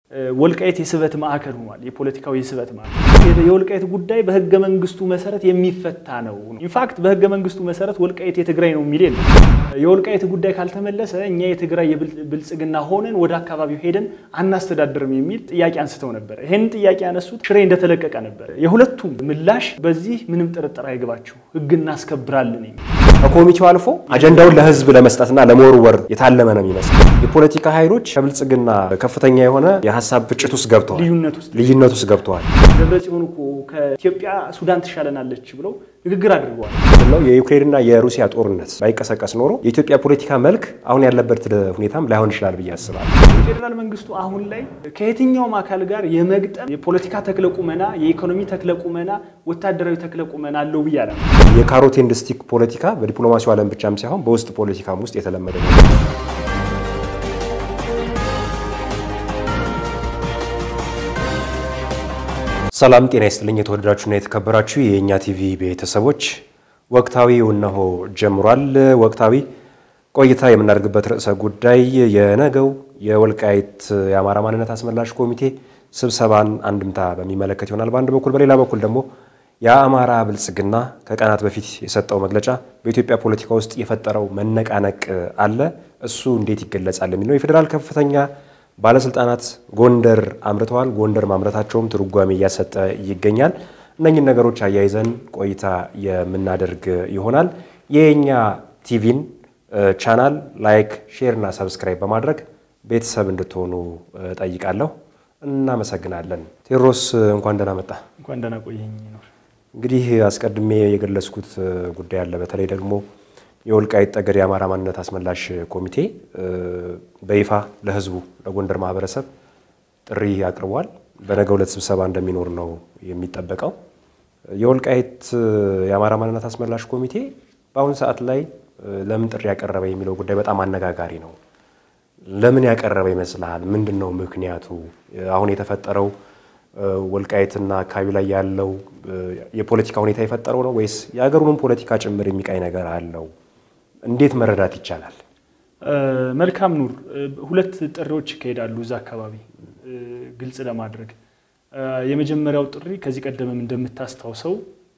ወልቃይት የስበት ማዕከል ሆኗል። የፖለቲካው የስበት ማዕከል የወልቃይት ጉዳይ በህገ መንግስቱ መሰረት የሚፈታ ነው። ኢንፋክት በህገ መንግስቱ መሰረት ወልቃይት የትግራይ ነው የሚል የለም። የወልቃይት ጉዳይ ካልተመለሰ እኛ የትግራይ ብልጽግና ሆነን ወደ አካባቢው ሄደን አናስተዳድርም የሚል ጥያቄ አንስተው ነበር። ይህንን ጥያቄ ያነሱት ሽሬ እንደተለቀቀ ነበር። የሁለቱም ምላሽ በዚህ ምንም ጥርጥር አይግባችሁ፣ ህግ እናስከብራለን የሚል ከኮሚቴው አልፎ አጀንዳውን ለህዝብ ለመስጠትና ለመወርወር የታለመ ነው የሚመስል። የፖለቲካ ኃይሎች ከብልጽግና ከፍተኛ የሆነ የሀሳብ ግጭት ውስጥ ገብተዋል፣ ልዩነት ውስጥ ልዩነት ውስጥ ገብተዋል። ደብረጽዮን እኮ ከኢትዮጵያ ሱዳን ትሻለናለች ብለው ንግግር አድርገዋል። ነው የዩክሬንና የሩሲያ ጦርነት ባይቀሰቀስ ኖሮ የኢትዮጵያ ፖለቲካ መልክ አሁን ያለበት ሁኔታም ላይሆን ይችላል ብዬ አስባለሁ። የፌዴራል መንግስቱ አሁን ላይ ከየትኛውም አካል ጋር የመግጠም የፖለቲካ ተክለ ቁመና፣ የኢኮኖሚ ተክለ ቁመና፣ ወታደራዊ ተክለ ቁመና አለው ብዬ አለ የካሮት ኤንድ ስቲክ ፖለቲካ በዲፕሎማሲው ዓለም ብቻም ሳይሆን በውስጥ ፖለቲካም ውስጥ የተለመደ ነው። ሰላም ጤና ይስጥልኝ። የተወደዳችሁና የተከበራችሁ የእኛ ቲቪ ቤተሰቦች ወቅታዊው እነሆ ጀምሯል። ወቅታዊ ቆይታ የምናደርግበት ርዕሰ ጉዳይ የነገው የወልቃይት የአማራ ማንነት አስመላሽ ኮሚቴ ስብሰባን አንድምታ በሚመለከት ይሆናል በአንድ በኩል፣ በሌላ በኩል ደግሞ የአማራ ብልጽግና ከቀናት በፊት የሰጠው መግለጫ በኢትዮጵያ ፖለቲካ ውስጥ የፈጠረው መነቃነቅ አለ። እሱ እንዴት ይገለጻል የሚለው የፌዴራል ከፍተኛ ባለስልጣናት ጎንደር አምርተዋል። ጎንደር ማምረታቸውም ትርጓሜ እያሰጠ ይገኛል። እነኝን ነገሮች አያይዘን ቆይታ የምናደርግ ይሆናል። የኛ ቲቪን ቻናል ላይክ፣ ሼር እና ሰብስክራይብ በማድረግ ቤተሰብ እንድትሆኑ ጠይቃለሁ። እናመሰግናለን። ቴዎድሮስ እንኳን ደህና መጣ። እንኳን ደህና ቆየኝ ይኖር እንግዲህ አስቀድሜ የገለጽኩት ጉዳይ አለ። በተለይ ደግሞ የወልቃይት ጠገዴ የአማራ ማንነት አስመላሽ ኮሚቴ በይፋ ለሕዝቡ ለጎንደር ማህበረሰብ ጥሪ አቅርቧል። በነገው ዕለት ስብሰባ እንደሚኖር ነው የሚጠበቀው። የወልቃይት የአማራ ማንነት አስመላሽ ኮሚቴ በአሁኑ ሰዓት ላይ ለምን ጥሪ ያቀረበ የሚለው ጉዳይ በጣም አነጋጋሪ ነው። ለምን ያቀረበ ይመስልሃል? ምንድን ነው ምክንያቱ? አሁን የተፈጠረው ወልቃይትና አካባቢ ላይ ያለው የፖለቲካ ሁኔታ የፈጠረው ነው ወይስ የሀገሩንም ፖለቲካ ጭምር የሚቃኝ ነገር አለው? እንዴት መረዳት ይቻላል? መልካም ኑር። ሁለት ጥሪዎች ይካሄዳሉ እዛ አካባቢ ግልጽ ለማድረግ የመጀመሪያው ጥሪ ከዚህ ቀደምም እንደምታስታውሰው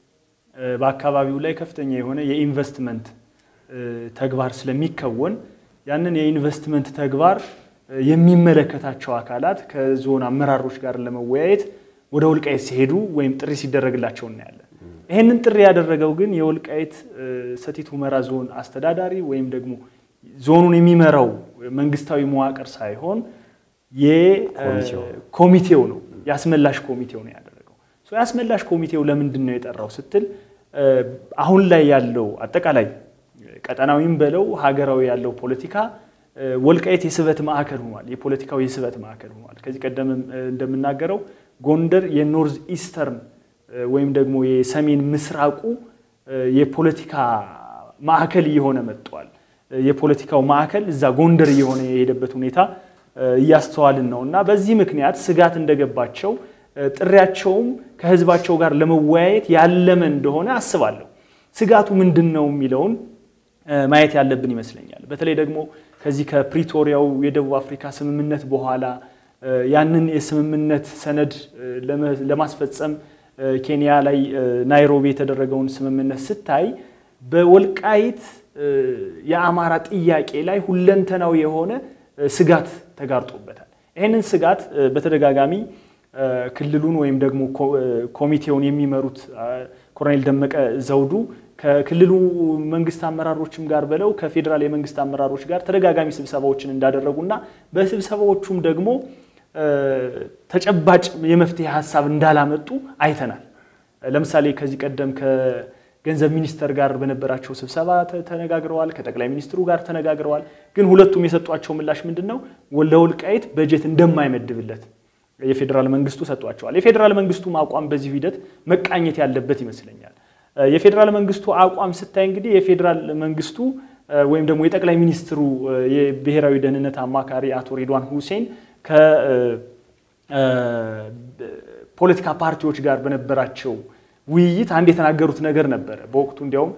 በአካባቢው ላይ ከፍተኛ የሆነ የኢንቨስትመንት ተግባር ስለሚከወን ያንን የኢንቨስትመንት ተግባር የሚመለከታቸው አካላት ከዞን አመራሮች ጋር ለመወያየት ወደ ወልቃይት ሲሄዱ ወይም ጥሪ ሲደረግላቸው እናያለን። ይህንን ጥሪ ያደረገው ግን የወልቃይት ሰቲት ሁመራ ዞን አስተዳዳሪ ወይም ደግሞ ዞኑን የሚመራው መንግስታዊ መዋቅር ሳይሆን የኮሚቴው ነው፣ የአስመላሽ ኮሚቴው ነው ያደረገው። የአስመላሽ ኮሚቴው ለምንድን ነው የጠራው ስትል አሁን ላይ ያለው አጠቃላይ ቀጠናዊም በለው ሀገራዊ ያለው ፖለቲካ ወልቃይት የስበት ማዕከል ሆኗል። የፖለቲካው የስበት ማዕከል ሆኗል። ከዚህ ቀደም እንደምናገረው ጎንደር የኖርዝ ኢስተርን ወይም ደግሞ የሰሜን ምስራቁ የፖለቲካ ማዕከል እየሆነ መጥቷል። የፖለቲካው ማዕከል እዛ ጎንደር እየሆነ የሄደበት ሁኔታ እያስተዋልን ነው እና በዚህ ምክንያት ስጋት እንደገባቸው ጥሪያቸውም ከህዝባቸው ጋር ለመወያየት ያለመ እንደሆነ አስባለሁ። ስጋቱ ምንድን ነው የሚለውን ማየት ያለብን ይመስለኛል። በተለይ ደግሞ ከዚህ ከፕሪቶሪያው የደቡብ አፍሪካ ስምምነት በኋላ ያንን የስምምነት ሰነድ ለማስፈጸም ኬንያ ላይ ናይሮቢ የተደረገውን ስምምነት ስታይ በወልቃይት የአማራ ጥያቄ ላይ ሁለንተናዊ የሆነ ስጋት ተጋርጦበታል። ይህንን ስጋት በተደጋጋሚ ክልሉን ወይም ደግሞ ኮሚቴውን የሚመሩት ኮሎኔል ደመቀ ዘውዱ ከክልሉ መንግስት አመራሮችም ጋር በለው ከፌዴራል የመንግስት አመራሮች ጋር ተደጋጋሚ ስብሰባዎችን እንዳደረጉና በስብሰባዎቹም ደግሞ ተጨባጭ የመፍትሄ ሀሳብ እንዳላመጡ አይተናል። ለምሳሌ ከዚህ ቀደም ከገንዘብ ሚኒስተር ጋር በነበራቸው ስብሰባ ተነጋግረዋል። ከጠቅላይ ሚኒስትሩ ጋር ተነጋግረዋል። ግን ሁለቱም የሰጧቸው ምላሽ ምንድን ነው? ለወልቃይት በጀት እንደማይመድብለት የፌዴራል መንግስቱ ሰጧቸዋል። የፌዴራል መንግስቱም አቋም በዚህ ሂደት መቃኘት ያለበት ይመስለኛል። የፌዴራል መንግስቱ አቋም ስታይ እንግዲህ የፌዴራል መንግስቱ ወይም ደግሞ የጠቅላይ ሚኒስትሩ የብሔራዊ ደህንነት አማካሪ አቶ ሬድዋን ሁሴን ከፖለቲካ ፓርቲዎች ጋር በነበራቸው ውይይት አንድ የተናገሩት ነገር ነበረ። በወቅቱ እንዲያውም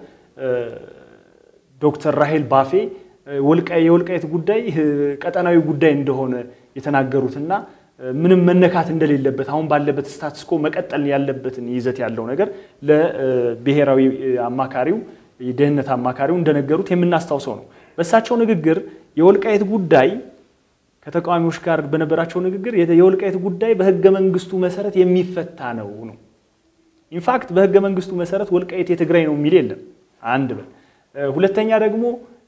ዶክተር ራሄል ባፌ የወልቃይት ጉዳይ ቀጠናዊ ጉዳይ እንደሆነ የተናገሩትና ምንም መነካት እንደሌለበት አሁን ባለበት ስታትስኮ መቀጠል ያለበትን ይዘት ያለው ነገር ለብሔራዊ አማካሪው የደህንነት አማካሪው እንደነገሩት የምናስታውሰው ነው። በእሳቸው ንግግር የወልቃይት ጉዳይ ከተቃዋሚዎች ጋር በነበራቸው ንግግር የወልቃይት ጉዳይ በህገ መንግስቱ መሰረት የሚፈታ ነው ነው። ኢንፋክት በህገ መንግስቱ መሰረት ወልቃይት የትግራይ ነው የሚል የለም። አንድ በል ሁለተኛ ደግሞ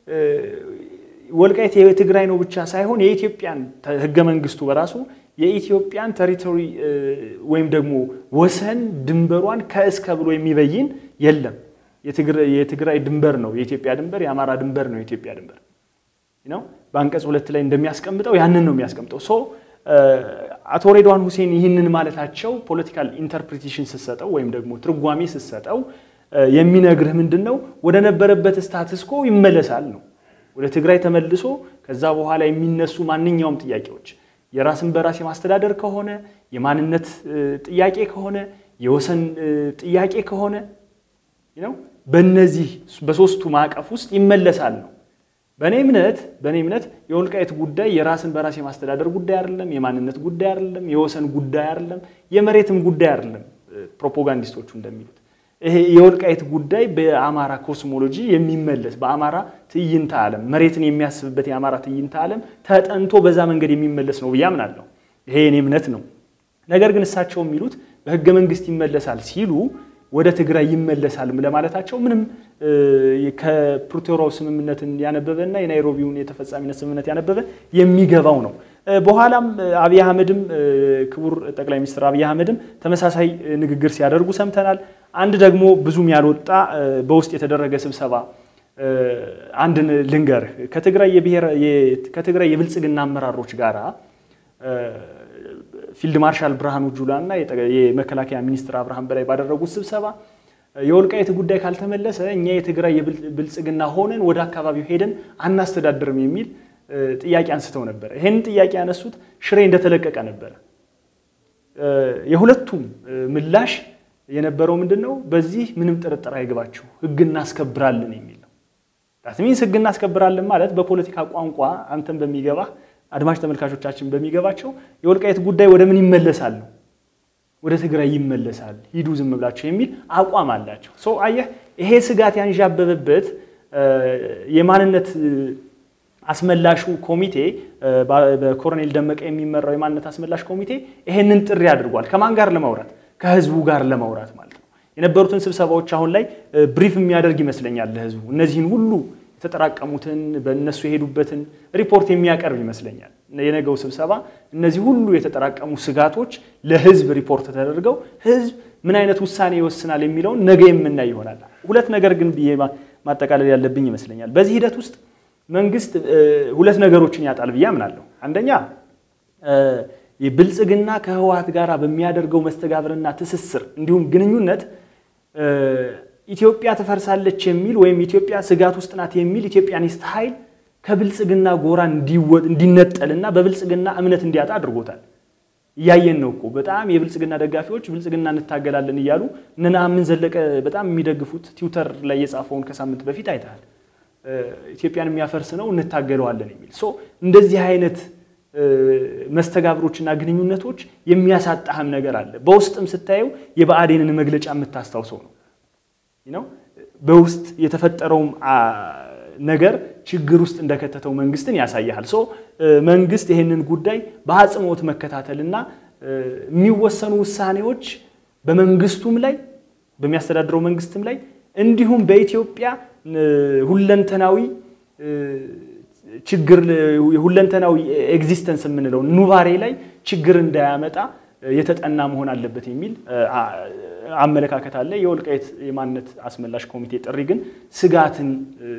ወልቃይት የትግራይ ነው ብቻ ሳይሆን የኢትዮጵያን ህገ መንግስቱ በራሱ የኢትዮጵያን ቴሪቶሪ ወይም ደግሞ ወሰን ድንበሯን ከእስከ ብሎ የሚበይን የለም። የትግራይ ድንበር ነው የኢትዮጵያ ድንበር፣ የአማራ ድንበር ነው የኢትዮጵያ ድንበር ነው። በአንቀጽ ሁለት ላይ እንደሚያስቀምጠው ያንን ነው የሚያስቀምጠው። ሶ አቶ ሬድዋን ሁሴን ይህንን ማለታቸው ፖለቲካል ኢንተርፕሪቴሽን ስሰጠው ወይም ደግሞ ትርጓሜ ስሰጠው የሚነግርህ ምንድን ነው ወደ ነበረበት ስታትስኮ ይመለሳል ነው። ወደ ትግራይ ተመልሶ ከዛ በኋላ የሚነሱ ማንኛውም ጥያቄዎች የራስን በራስ የማስተዳደር ከሆነ የማንነት ጥያቄ ከሆነ የወሰን ጥያቄ ከሆነ ነው በእነዚህ በሶስቱ ማዕቀፍ ውስጥ ይመለሳል ነው። በእኔ እምነት በእኔ እምነት የወልቃይት ጉዳይ የራስን በራስ የማስተዳደር ጉዳይ አይደለም፣ የማንነት ጉዳይ አይደለም፣ የወሰን ጉዳይ አይደለም፣ የመሬትም ጉዳይ አይደለም። ፕሮፓጋንዲስቶቹ እንደሚሉት ይሄ የወልቃይት ጉዳይ በአማራ ኮስሞሎጂ የሚመለስ በአማራ ትዕይንተ ዓለም መሬትን የሚያስብበት የአማራ ትዕይንተ ዓለም ተጠንቶ በዛ መንገድ የሚመለስ ነው ብዬ አምናለሁ። ይሄ የኔ እምነት ነው። ነገር ግን እሳቸው የሚሉት በህገ መንግስት ይመለሳል ሲሉ ወደ ትግራይ ይመለሳል ለማለታቸው ምንም ከፕሪቶሪያው ስምምነትን ያነበበና የናይሮቢውን የተፈጻሚነት ስምምነት ያነበበ የሚገባው ነው። በኋላም አብይ አህመድም ክቡር ጠቅላይ ሚኒስትር አብይ አህመድም ተመሳሳይ ንግግር ሲያደርጉ ሰምተናል። አንድ ደግሞ ብዙም ያልወጣ በውስጥ የተደረገ ስብሰባ አንድን ልንገርህ ከትግራይ የብልጽግና አመራሮች ጋራ ፊልድ ማርሻል ብርሃኑ ጁላ እና የመከላከያ ሚኒስትር አብርሃም በላይ ባደረጉት ስብሰባ የወልቃይት ጉዳይ ካልተመለሰ እኛ የትግራይ የብልጽግና ሆነን ወደ አካባቢው ሄደን አናስተዳድርም የሚል ጥያቄ አንስተው ነበረ። ይህንን ጥያቄ ያነሱት ሽሬ እንደተለቀቀ ነበረ። የሁለቱም ምላሽ የነበረው ምንድን ነው? በዚህ ምንም ጥርጥር አይግባችሁ ህግ እናስከብራለን የሚል ነው። ዳትሚንስ ህግ እናስከብራለን ማለት በፖለቲካ ቋንቋ አንተን በሚገባህ አድማጭ ተመልካቾቻችን በሚገባቸው የወልቃይት ጉዳይ ወደ ምን ይመለሳል ነው ወደ ትግራይ ይመለሳል፣ ሂዱ ዝም ብላቸው የሚል አቋም አላቸው። ሰው አየህ፣ ይሄ ስጋት ያንዣበበበት የማንነት አስመላሹ ኮሚቴ በኮሎኔል ደመቀ የሚመራው የማንነት አስመላሽ ኮሚቴ ይሄንን ጥሪ አድርጓል። ከማን ጋር ለማውራት? ከህዝቡ ጋር ለማውራት ማለት ነው። የነበሩትን ስብሰባዎች አሁን ላይ ብሪፍ የሚያደርግ ይመስለኛል ለህዝቡ እነዚህን ሁሉ የተጠራቀሙትን በእነሱ የሄዱበትን ሪፖርት የሚያቀርብ ይመስለኛል። የነገው ስብሰባ እነዚህ ሁሉ የተጠራቀሙ ስጋቶች ለህዝብ ሪፖርት ተደርገው ህዝብ ምን አይነት ውሳኔ ይወስናል የሚለውን ነገ የምናይ ይሆናል። ሁለት ነገር ግን ብዬ ማጠቃለል ያለብኝ ይመስለኛል። በዚህ ሂደት ውስጥ መንግስት ሁለት ነገሮችን ያጣል ብዬ አምናለሁ። አንደኛ የብልጽግና ከህወሓት ጋር በሚያደርገው መስተጋብርና ትስስር እንዲሁም ግንኙነት ኢትዮጵያ ትፈርሳለች የሚል ወይም ኢትዮጵያ ስጋት ውስጥ ናት የሚል ኢትዮጵያኒስት ኃይል ከብልጽግና ጎራ እንዲነጠልና በብልጽግና እምነት እንዲያጣ አድርጎታል። እያየን ነው እኮ በጣም የብልጽግና ደጋፊዎች ብልጽግና እንታገላለን እያሉ እነ ነአምን ዘለቀ በጣም የሚደግፉት ትዊተር ላይ የጻፈውን ከሳምንት በፊት አይተሃል። ኢትዮጵያን የሚያፈርስ ነው እንታገለዋለን የሚል ሶ እንደዚህ አይነት መስተጋብሮችና ግንኙነቶች የሚያሳጣህም ነገር አለ። በውስጥም ስታየው የብአዴንን መግለጫ የምታስታውሰው ነው ነው በውስጥ የተፈጠረውም ነገር ችግር ውስጥ እንደከተተው መንግስትን ያሳያል። ሶ መንግስት ይህንን ጉዳይ በአጽንኦት መከታተልና የሚወሰኑ ውሳኔዎች በመንግስቱም ላይ በሚያስተዳድረው መንግስትም ላይ እንዲሁም በኢትዮጵያ ሁለንተናዊ ችግር ሁለንተናዊ ኤግዚስተንስ የምንለው ኑባሬ ላይ ችግር እንዳያመጣ የተጠና መሆን አለበት የሚል አመለካከት አለ። የወልቃይት የማንነት አስመላሽ ኮሚቴ ጥሪ ግን ስጋትን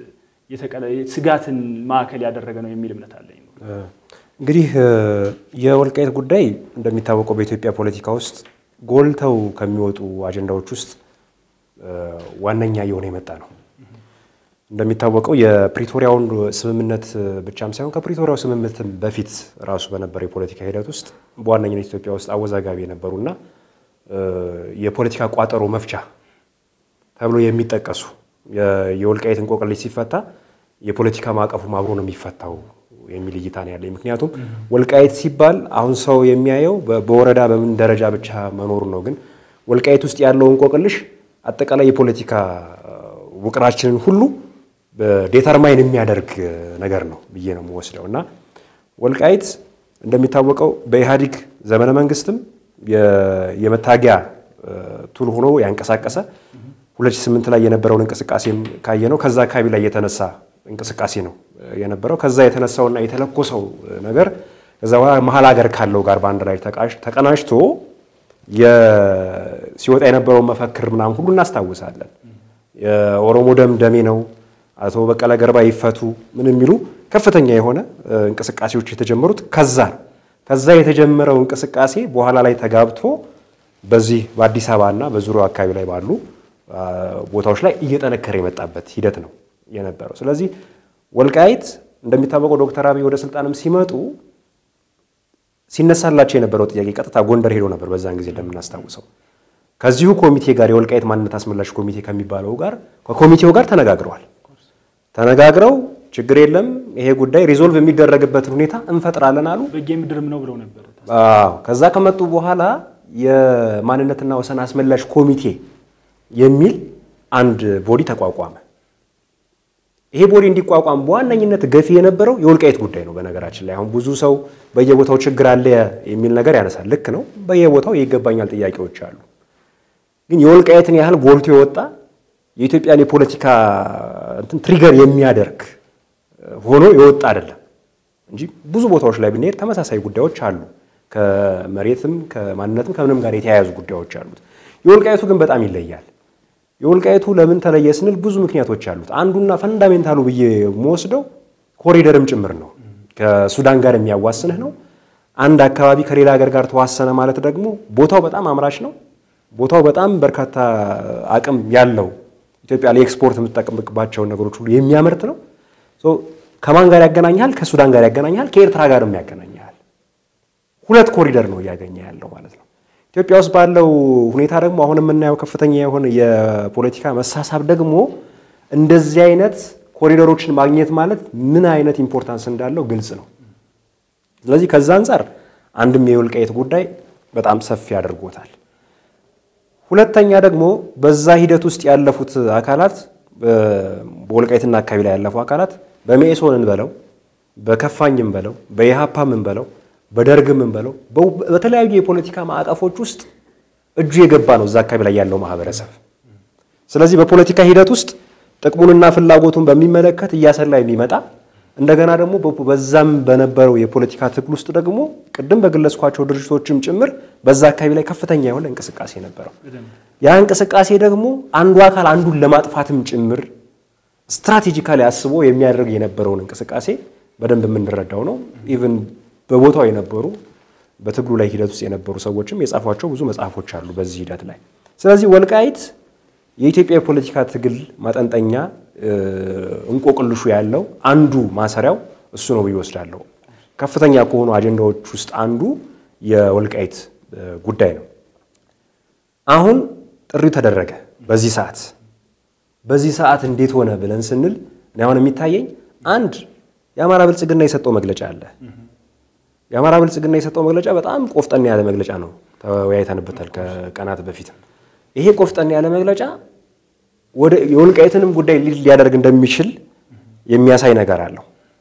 ስጋትን ማዕከል ያደረገ ነው የሚል እምነት አለኝ። እንግዲህ የወልቃይት ጉዳይ እንደሚታወቀው በኢትዮጵያ ፖለቲካ ውስጥ ጎልተው ከሚወጡ አጀንዳዎች ውስጥ ዋነኛ እየሆነ የመጣ ነው። እንደሚታወቀው የፕሪቶሪያውን ስምምነት ብቻም ሳይሆን ከፕሪቶሪያው ስምምነት በፊት ራሱ በነበረ የፖለቲካ ሂደት ውስጥ በዋነኝነት ኢትዮጵያ ውስጥ አወዛጋቢ የነበሩና የፖለቲካ ቋጠሮ መፍቻ ተብሎ የሚጠቀሱ የወልቃይት እንቆቅልሽ ሲፈታ የፖለቲካ ማዕቀፉም አብሮ ነው የሚፈታው የሚል እይታ ነው ያለኝ። ምክንያቱም ወልቃይት ሲባል አሁን ሰው የሚያየው በወረዳ በምን ደረጃ ብቻ መኖሩ ነው። ግን ወልቃይት ውስጥ ያለው እንቆቅልሽ አጠቃላይ የፖለቲካ ውቅራችንን ሁሉ ዴተርማይን የሚያደርግ ነገር ነው ብዬ ነው የምወስደው እና ወልቃይት እንደሚታወቀው በኢህአዴግ ዘመነ መንግስትም የመታጊያ ቱል ሆኖ ያንቀሳቀሰ 2008 ላይ የነበረውን እንቅስቃሴም ካየ ነው ከዛ አካባቢ ላይ የተነሳ እንቅስቃሴ ነው የነበረው። ከዛ የተነሳውና የተለኮሰው ነገር ከዛ በኋላ መሀል ሀገር ካለው ጋር በአንድ ላይ ተቀናጅቶ ሲወጣ የነበረውን መፈክር ምናምን ሁሉ እናስታውሳለን። የኦሮሞ ደም ደሜ ነው፣ አቶ በቀለ ገርባ ይፈቱ፣ ምን የሚሉ ከፍተኛ የሆነ እንቅስቃሴዎች የተጀመሩት ከዛ ነው። ከዛ የተጀመረው እንቅስቃሴ በኋላ ላይ ተጋብቶ በዚህ በአዲስ አበባ እና በዙሪያው አካባቢ ላይ ባሉ ቦታዎች ላይ እየጠነከረ የመጣበት ሂደት ነው የነበረው። ስለዚህ ወልቃይት እንደሚታወቀው ዶክተር አብይ ወደ ስልጣንም ሲመጡ ሲነሳላቸው የነበረው ጥያቄ ቀጥታ ጎንደር ሄዶ ነበር። በዛን ጊዜ እንደምናስታውሰው ከዚሁ ኮሚቴ ጋር የወልቃይት ማንነት አስመላሽ ኮሚቴ ከሚባለው ጋር ከኮሚቴው ጋር ተነጋግረዋል። ተነጋግረው ችግር የለም ይሄ ጉዳይ ሪዞልቭ የሚደረግበትን ሁኔታ እንፈጥራለን አሉ። በጌ ምድርም ነው ብለው ነበር። አዎ ከዛ ከመጡ በኋላ የማንነትና ወሰን አስመላሽ ኮሚቴ የሚል አንድ ቦዲ ተቋቋመ። ይሄ ቦዲ እንዲቋቋም በዋነኝነት ገፊ የነበረው የወልቃይት ጉዳይ ነው። በነገራችን ላይ አሁን ብዙ ሰው በየቦታው ችግር አለ የሚል ነገር ያነሳል። ልክ ነው። በየቦታው የይገባኛል ጥያቄዎች አሉ። ግን የወልቃይትን ያህል ጎልቶ የወጣ የኢትዮጵያን የፖለቲካ እንትን ትሪገር የሚያደርግ ሆኖ የወጣ አይደለም እንጂ ብዙ ቦታዎች ላይ ብንሄድ ተመሳሳይ ጉዳዮች አሉ። ከመሬትም ከማንነትም ከምንም ጋር የተያያዙ ጉዳዮች አሉት። የወልቃይቱ ግን በጣም ይለያል። የወልቃይቱ ለምን ተለየ ስንል ብዙ ምክንያቶች አሉት። አንዱና ፈንዳሜንታሉ ብዬ የምወስደው ኮሪደርም ጭምር ነው። ከሱዳን ጋር የሚያዋስንህ ነው። አንድ አካባቢ ከሌላ ሀገር ጋር ተዋሰነ ማለት ደግሞ ቦታው በጣም አምራች ነው። ቦታው በጣም በርካታ አቅም ያለው ኢትዮጵያ ለኤክስፖርት የምትጠቀምባቸውን ነገሮች ሁሉ የሚያመርት ነው። ከማን ጋር ያገናኛል? ከሱዳን ጋር ያገናኛል። ከኤርትራ ጋርም ያገናኛል። ሁለት ኮሪደር ነው እያገኘ ያለው ማለት ነው። ኢትዮጵያ ውስጥ ባለው ሁኔታ ደግሞ አሁን የምናየው ከፍተኛ የሆነ የፖለቲካ መሳሳብ ደግሞ እንደዚህ አይነት ኮሪደሮችን ማግኘት ማለት ምን አይነት ኢምፖርታንስ እንዳለው ግልጽ ነው። ስለዚህ ከዛ አንጻር አንድም የወልቃይት ጉዳይ በጣም ሰፊ አድርጎታል። ሁለተኛ ደግሞ በዛ ሂደት ውስጥ ያለፉት አካላት በወልቃይትና አካባቢ ላይ ያለፉ አካላት በሜሶን እንበለው በከፋኝም በለው በኢሃፓም እንበለው በደርግም እንበለው በተለያዩ የፖለቲካ ማዕቀፎች ውስጥ እጁ የገባ ነው እዛ አካባቢ ላይ ያለው ማህበረሰብ። ስለዚህ በፖለቲካ ሂደት ውስጥ ጥቅሙንና ፍላጎቱን በሚመለከት እያሰላ የሚመጣ እንደገና ደግሞ በዛም በነበረው የፖለቲካ ትግል ውስጥ ደግሞ ቅድም በገለጽኳቸው ድርጅቶችም ጭምር በዛ አካባቢ ላይ ከፍተኛ የሆነ እንቅስቃሴ ነበረው። ያ እንቅስቃሴ ደግሞ አንዱ አካል አንዱን ለማጥፋትም ጭምር ስትራቴጂካሊ አስቦ የሚያደርግ የነበረውን እንቅስቃሴ በደንብ የምንረዳው ነው። ኢቭን በቦታው የነበሩ በትግሉ ላይ ሂደት ውስጥ የነበሩ ሰዎችም የጻፏቸው ብዙ መጽሐፎች አሉ በዚህ ሂደት ላይ። ስለዚህ ወልቃይት የኢትዮጵያ የፖለቲካ ትግል ማጠንጠኛ እንቆቅልሹ ያለው አንዱ ማሰሪያው እሱ ነው ብዬ እወስዳለሁ። ከፍተኛ ከሆኑ አጀንዳዎች ውስጥ አንዱ የወልቃይት ጉዳይ ነው። አሁን ጥሪው ተደረገ በዚህ ሰዓት በዚህ ሰዓት እንዴት ሆነ ብለን ስንል እኔ አሁን የሚታየኝ አንድ የአማራ ብልጽግና የሰጠው መግለጫ አለ። የአማራ ብልጽግና የሰጠው መግለጫ በጣም ቆፍጠን ያለ መግለጫ ነው። ተወያይተንበታል ከቀናት በፊት። ይሄ ቆፍጠን ያለ መግለጫ ወደ የወልቃይትንም ጉዳይ ሊድ ሊያደርግ እንደሚችል የሚያሳይ ነገር አለው።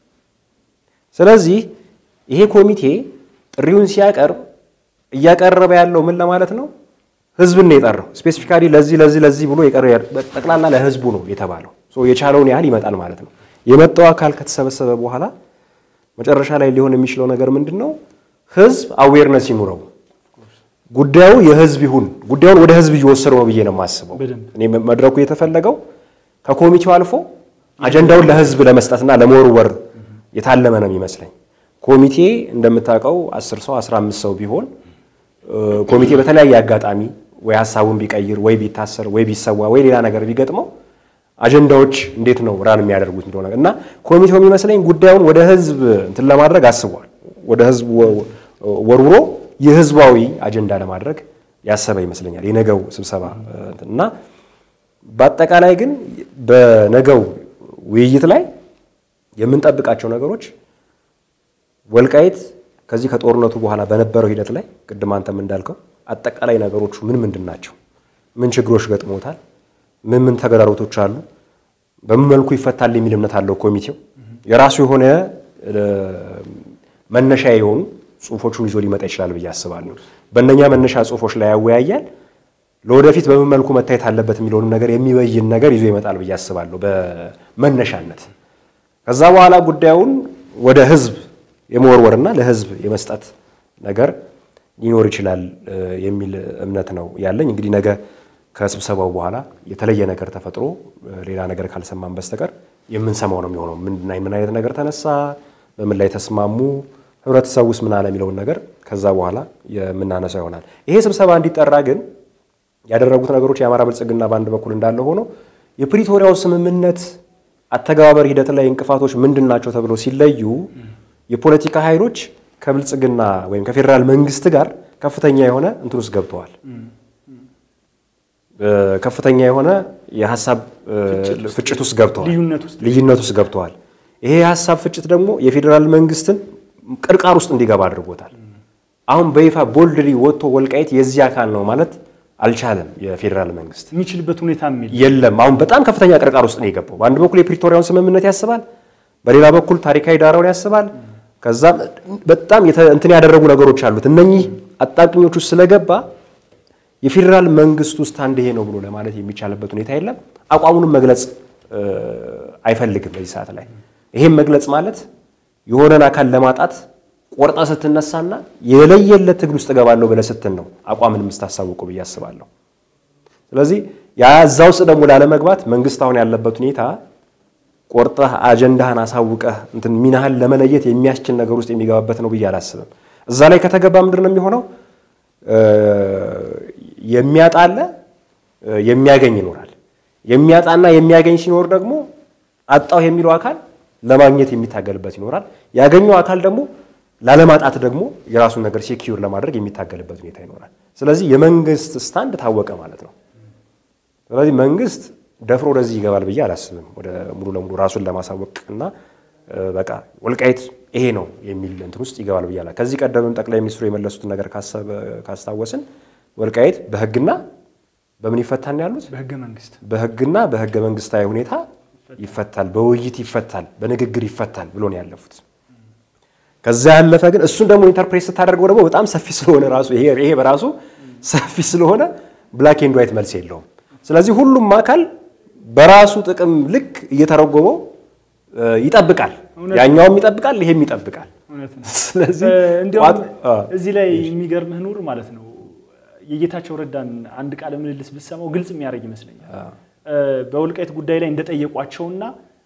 ስለዚህ ይሄ ኮሚቴ ጥሪውን ሲያቀርብ እያቀረበ ያለው ምን ለማለት ነው? ህዝብን ነው የጠራው። ስፔሲፊካሊ ለዚህ ለዚህ ለዚህ ብሎ ጠቅላላ ለህዝቡ ነው የተባለው። የቻለውን ያህል ይመጣል ማለት ነው። የመጣው አካል ከተሰበሰበ በኋላ መጨረሻ ላይ ሊሆን የሚችለው ነገር ምንድን ነው? ህዝብ አዌርነስ ይኑረው። ጉዳዩ የህዝብ ይሁን። ጉዳዩን ወደ ህዝብ እየወሰደው ነው ብዬ ነው የማስበው። እኔ መድረኩ የተፈለገው ከኮሚቴው አልፎ አጀንዳውን ለህዝብ ለመስጠትና ለመወርወር የታለመ ነው የሚመስለኝ። ኮሚቴ እንደምታውቀው 10 ሰው 15 ሰው ቢሆን ኮሚቴ በተለያየ አጋጣሚ ወይ ሀሳቡን ቢቀይር ወይ ቢታሰር ወይ ቢሰዋ ወይ ሌላ ነገር ቢገጥመው አጀንዳዎች እንዴት ነው ራን የሚያደርጉት እንደሆነ እና ኮሚቴው የሚመስለኝ ጉዳዩን ወደ ህዝብ እንትን ለማድረግ አስቧል። ወደ ህዝብ ወርውሮ የህዝባዊ አጀንዳ ለማድረግ ያሰበ ይመስለኛል የነገው ስብሰባ እና በአጠቃላይ ግን በነገው ውይይት ላይ የምንጠብቃቸው ነገሮች ወልቃይት ከዚህ ከጦርነቱ በኋላ በነበረው ሂደት ላይ ቅድም አንተም እንዳልከው አጠቃላይ ነገሮቹ ምን ምንድን ናቸው? ምን ችግሮች ገጥሞታል? ምን ምን ተግዳሮቶች አሉ? በምን መልኩ ይፈታል የሚል እምነት አለው ኮሚቴው። የራሱ የሆነ መነሻ የሆኑ ጽሁፎቹን ይዞ ሊመጣ ይችላል ብዬ አስባለሁ። በእነኛ መነሻ ጽሁፎች ላይ ያወያያል። ለወደፊት በምን መልኩ መታየት አለበት የሚለውንም ነገር የሚበይን ነገር ይዞ ይመጣል ብዬ አስባለሁ በመነሻነት። ከዛ በኋላ ጉዳዩን ወደ ህዝብ የመወርወርና ለህዝብ የመስጠት ነገር ሊኖር ይችላል የሚል እምነት ነው ያለኝ። እንግዲህ ነገ ከስብሰባው በኋላ የተለየ ነገር ተፈጥሮ ሌላ ነገር ካልሰማን በስተቀር የምንሰማው ነው የሚሆነው። ምን አይነት ነገር ተነሳ፣ በምን ላይ ተስማሙ፣ ህብረተሰቡ ውስጥ ምን አለ የሚለውን ነገር ከዛ በኋላ የምናነሳው ይሆናል። ይሄ ስብሰባ እንዲጠራ ግን ያደረጉት ነገሮች የአማራ ብልጽግና በአንድ በኩል እንዳለ ሆኖ የፕሪቶሪያው ስምምነት አተገባበር ሂደት ላይ እንቅፋቶች ምንድን ናቸው ተብሎ ሲለዩ የፖለቲካ ኃይሎች ከብልጽግና ወይም ከፌዴራል መንግስት ጋር ከፍተኛ የሆነ እንትን ውስጥ ገብተዋል። ከፍተኛ የሆነ የሀሳብ ፍጭት ውስጥ ገብተዋል፣ ልዩነት ውስጥ ገብተዋል። ይሄ የሀሳብ ፍጭት ደግሞ የፌዴራል መንግስትን ቅርቃር ውስጥ እንዲገባ አድርጎታል። አሁን በይፋ ቦልድሊ ወጥቶ ወልቃይት የዚህ አካል ነው ማለት አልቻለም። የፌዴራል መንግስት የሚችልበት ሁኔታ የሚል የለም። አሁን በጣም ከፍተኛ ቅርቃር ውስጥ ነው የገባው። በአንድ በኩል የፕሪቶሪያውን ስምምነት ያስባል፣ በሌላ በኩል ታሪካዊ ዳራውን ያስባል። ከዛም በጣም እንትን ያደረጉ ነገሮች አሉት። እነኚህ አጣብቂኞች ውስጥ ስለገባ የፌዴራል መንግስቱ ስታንድ ይሄ ነው ብሎ ለማለት የሚቻልበት ሁኔታ የለም። አቋሙንም መግለጽ አይፈልግም በዚህ ሰዓት ላይ። ይሄም መግለጽ ማለት የሆነን አካል ለማጣት ቆርጣ ስትነሳና የለየለት ትግል ውስጥ እገባለሁ ብለህ ስትል ነው አቋምን የምታሳውቁ ብዬ አስባለሁ። ስለዚህ ያ እዛ ውስጥ ደግሞ ላለመግባት መንግስት አሁን ያለበት ሁኔታ ቆርጠህ አጀንዳህን አሳውቀህ እንትን ሚናህን ለመለየት የሚያስችል ነገር ውስጥ የሚገባበት ነው ብዬ አላስብም። እዛ ላይ ከተገባ ምንድን ነው የሚሆነው? የሚያጣ አለ፣ የሚያገኝ ይኖራል። የሚያጣና የሚያገኝ ሲኖር ደግሞ አጣው የሚለው አካል ለማግኘት የሚታገልበት ይኖራል። ያገኘው አካል ደግሞ ላለማጣት ደግሞ የራሱን ነገር ሴኪዩር ለማድረግ የሚታገልበት ሁኔታ ይኖራል። ስለዚህ የመንግስት ስታንድ ታወቀ ማለት ነው። ስለዚህ መንግስት ደፍሮ ወደዚህ ይገባል ብዬ አላስብም። ወደ ሙሉ ለሙሉ ራሱን ለማሳወቅ እና በቃ ወልቃይት ይሄ ነው የሚል እንትን ውስጥ ይገባል ብዬ አላ ከዚህ ቀደምም ጠቅላይ ሚኒስትሩ የመለሱትን ነገር ካስታወስን ወልቃይት በህግና በምን ይፈታል ያሉት? በህገ መንግስት በህግና በህገ መንግስታዊ ሁኔታ ይፈታል፣ በውይይት ይፈታል፣ በንግግር ይፈታል ብሎ ነው ያለፉት። ከዛ ያለፈ ግን እሱን ደግሞ ኢንተርፕሬት ስታደርገው ደግሞ በጣም ሰፊ ስለሆነ ራሱ ይሄ በራሱ ሰፊ ስለሆነ ብላክ ኤንድ ዋይት መልስ የለውም። ስለዚህ ሁሉም አካል በራሱ ጥቅም ልክ እየተረጎመው ይጠብቃል። ያኛውም ይጠብቃል፣ ይሄም ይጠብቃል። ስለዚህ እንዲያውም እዚህ ላይ የሚገርምህ ኑር ማለት ነው የጌታቸው ረዳን አንድ ቃለ ምልልስ ብሰማው ግልጽ የሚያደርግ ይመስለኛል። በወልቃይት ጉዳይ ላይ እንደጠየቋቸውና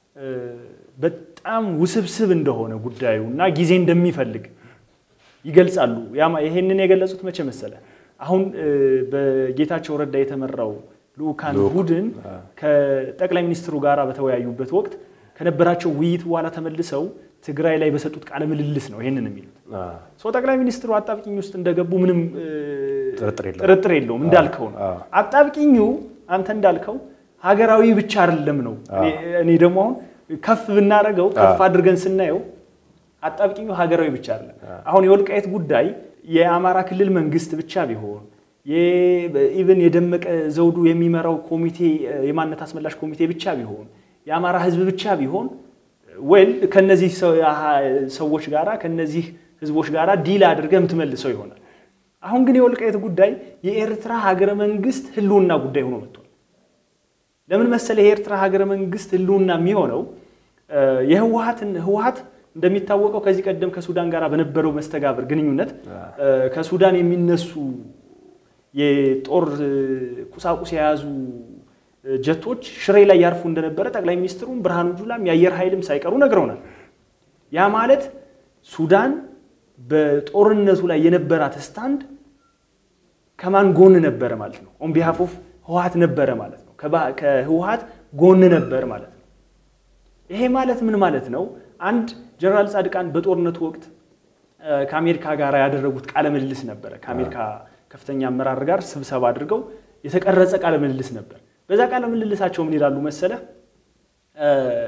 በጣም ውስብስብ እንደሆነ ጉዳዩ እና ጊዜ እንደሚፈልግ ይገልጻሉ። ይሄንን የገለጹት መቼ መሰለ? አሁን በጌታቸው ረዳ የተመራው ልኡካን ቡድን ከጠቅላይ ሚኒስትሩ ጋር በተወያዩበት ወቅት ከነበራቸው ውይይት በኋላ ተመልሰው ትግራይ ላይ በሰጡት ቃለ ምልልስ ነው ይሄንን የሚሉት። ሰው ጠቅላይ ሚኒስትሩ አጣብቂኝ ውስጥ እንደገቡ ምንም ጥርጥር የለውም። እንዳልከው ነው አጣብቂኙ። አንተ እንዳልከው ሀገራዊ ብቻ አይደለም ነው። እኔ ደግሞ አሁን ከፍ ብናደርገው ከፍ አድርገን ስናየው አጣብቂኙ ሀገራዊ ብቻ አይደለም። አሁን የወልቃየት ጉዳይ የአማራ ክልል መንግስት ብቻ ቢሆን ኢቨን የደመቀ ዘውዱ የሚመራው ኮሚቴ የማንነት አስመላሽ ኮሚቴ ብቻ ቢሆን የአማራ ህዝብ ብቻ ቢሆን ወል ከነዚህ ሰዎች ጋራ ከነዚህ ህዝቦች ጋራ ዲል አድርገህ የምትመልሰው ይሆናል። አሁን ግን የወልቃየት ጉዳይ የኤርትራ ሀገረ መንግስት ህልውና ጉዳይ ሆኖ መጥቷል። ለምን መሰለ የኤርትራ ሀገረ መንግስት ህልውና የሚሆነው የህወሀትን ህወሀት እንደሚታወቀው ከዚህ ቀደም ከሱዳን ጋር በነበረው መስተጋብር ግንኙነት ከሱዳን የሚነሱ የጦር ቁሳቁስ የያዙ ጀቶች ሽሬ ላይ ያርፉ እንደነበረ ጠቅላይ ሚኒስትሩም ብርሃኑ ጁላም የአየር ኃይልም ሳይቀሩ ነግረውናል። ያ ማለት ሱዳን በጦርነቱ ላይ የነበራት ስታንድ ከማን ጎን ነበረ ማለት ነው? ኦን ቢሃፍ ኦፍ ህወሀት ነበረ ማለት ነው። ከህወሀት ጎን ነበር ማለት ነው። ይሄ ማለት ምን ማለት ነው? አንድ ጀነራል ጻድቃን በጦርነቱ ወቅት ከአሜሪካ ጋር ያደረጉት ቃለ ምልልስ ነበረ። ከአሜሪካ ከፍተኛ አመራር ጋር ስብሰባ አድርገው የተቀረጸ ቃለ ምልልስ ነበር። በዛ ቃለ ምልልሳቸው ምን ይላሉ መሰለ?